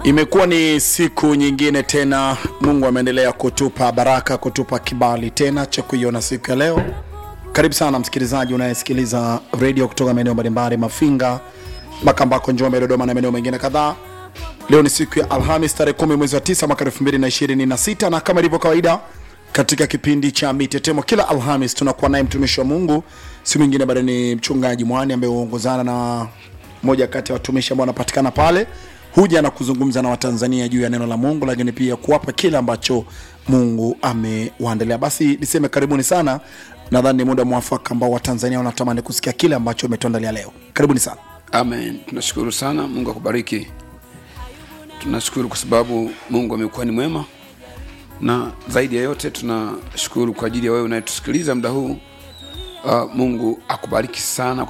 Imekuwa ni siku nyingine tena, Mungu ameendelea kutupa baraka, kutupa kibali tena cha kuiona siku ya leo. Karibu sana msikilizaji unayesikiliza redio kutoka maeneo mbalimbali, Mafinga, Makambako, Njombe, Dodoma na maeneo mengine kadhaa. Leo ni siku ya Alhamis tarehe kumi mwezi wa tisa mwaka elfu mbili na ishirini na sita na kama ilivyo kawaida katika kipindi cha Mitetemo kila Alhamis tunakuwa naye mtumishi wa Mungu, si mwingine bali ni mchungaji Mwani ambaye huongozana na moja kati ya watumishi ambao wanapatikana pale, huja na kuzungumza na Watanzania juu ya neno la Mungu, lakini pia kuwapa kile ambacho Mungu amewaandalia. Basi niseme karibuni sana, nadhani ni muda mwafaka ambao Watanzania wanatamani kusikia kile ambacho umetuandalia leo. Karibuni sana. Amen. Tunashukuru sana, Mungu akubariki. Tunashukuru kwa sababu Mungu amekuwa ni mwema, na zaidi ya yote tunashukuru kwa ajili ya wewe unayetusikiliza muda huu. Uh, Mungu akubariki sana